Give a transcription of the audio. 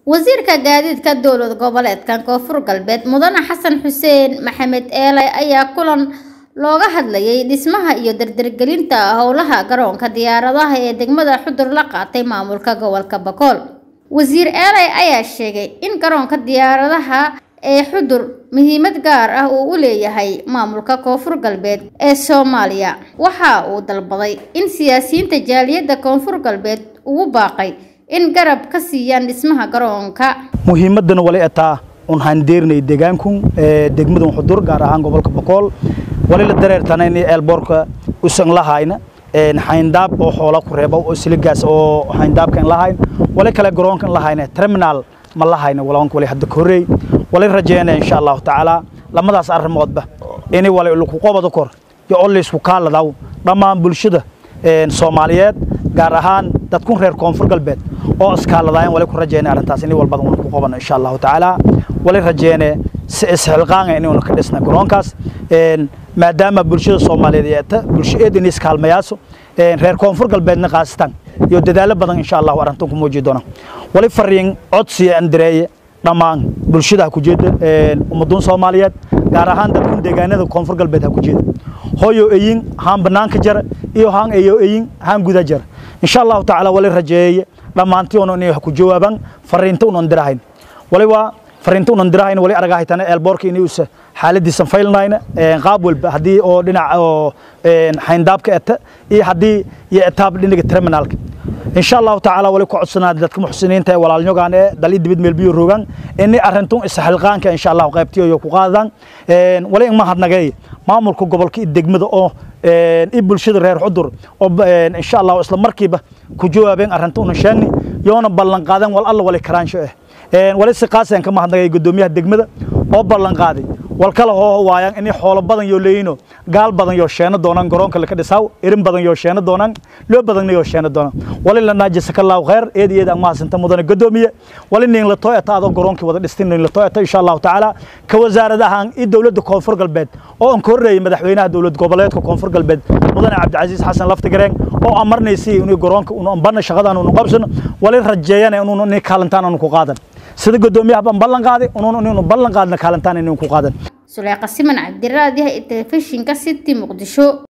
wasiirka gaadiidka dowlad goboleedkan koonfur galbeed mudane xasan xuseen maxamed eele ayaa kulan looga hadlayay dhismaha iyo dardargelinta howlaha garoonka diyaaradaha ee degmada xudur la qaatay maamulka gobolka bakool wasiir eele ayaa sheegay in garoonka diyaaradaha ee xudur muhiimad gaar ah uu u leeyahay maamulka koonfur galbeed ee soomaaliya waxa uu dalbaday in siyaasiyiinta jaaliyadda koonfur galbeed ugu baaqay in garab ka siiyaan dhismaha garoonka muhiimadan wali ataa un handeernay deegaanku degmadan xudur gaar ahaan gobolka bokool wali la dareertana in eelboorka usan lahayna xayndaab oo xoola ku reebo oo siligaas oo xayndaabka in lahayn wali kale garoonka in lahayna terminal ma lahayna walaanka wali hadda korreey wali rajeynaya insha allahu tacaala lamadaas arrimoodba inay wali lagu qobado kor iyo oo laysku kaaladaw dhammaan bulshada soomaaliyeed gaar ahaan dadkun reer koonfur galbeed oo iskaaladaayeen wali ku rajeynaya arrintaas inay walbada una ku qobano insha allahu tacaala wali rajeynaya si isxilqaanga inuuna ka dhisna garoonkaas maadaama bulshada soomaaliyeed yeeta bulsho eedin iskaalmayaaso reer koonfur galbeedna qaasatan iyo dadaalo badan insha allahu arrintan ku muuji doona wali fariin codsiya andareeye dhammaan bulshada ha ku jeeda ummaduun soomaaliyeed gaar ahaan dadkun deegaanada koonfur galbeed ha ku jeeda hooyo eyin haan banaanka jara iyo haan eyo eyin haan guda jara insha allahu tacaala wali rajeeye dhammaantii una inay wax ku jawaabaan fariinta unan dirahayn wali waa fariinta unan dirahayn wali aragahaytana eelboorka inay usa xaaladiisan faylnayna qaab walba haddii oo dhinaca oo xayndaabka eta iyo haddii iyo etaab dhinaga terminaalka insha allahu tacaala wali ku codsanaa dadka muxsiniinta ee walaalnyogaan ee dal i dibid meelbiyo rogaan inay arintun isxilqaanka insha allahu qaybtiyo ku qaadaan wali in mahadnagay maamulka gobolka iyo degmada oo i bulshada reer xudur oo insha allahu isla markiiba ku jawaabeen arrinta una sheegni yoona ballan qaadeen wal alla wali karaansho ah wali si qaaseen ka mahadnagay gudoomiyaha degmada oo ballan qaaday wal kala hoo waayaan inay xoolo badan yoo leeyino gaal badan yoo sheeno doonaan garoonka laka dhisaaw irin badan yoo sheeno doonaan loo badanna yoo sheeno doonaan wali la naajisaka allahu khayr eed iyo eed aan mahadsinta mudane gadoomiye wali nin la tooyata adoo garoonkii wada dhistin nin la tooyata insha allahu tacaala ka wasaaradahan iyo dowladda koonfur galbeed oo aan ka horreeyey madaxweynaha dowlad goboleedka koonfur galbeed mudane cabdicasiis xasan laftigareen oo amarnaysay inuu garoonka unu ambarna shaqadan unu qabsano wali rajeeyana inuu ni kaalintaan anu ku qaadan sida gudoomiyaha baan ballan qaaday unuun inuu ballan qaadna kaalintaan inuu ku qaadan suleeqa siman cabdiraadiyaha ee telefishinka city muqdisho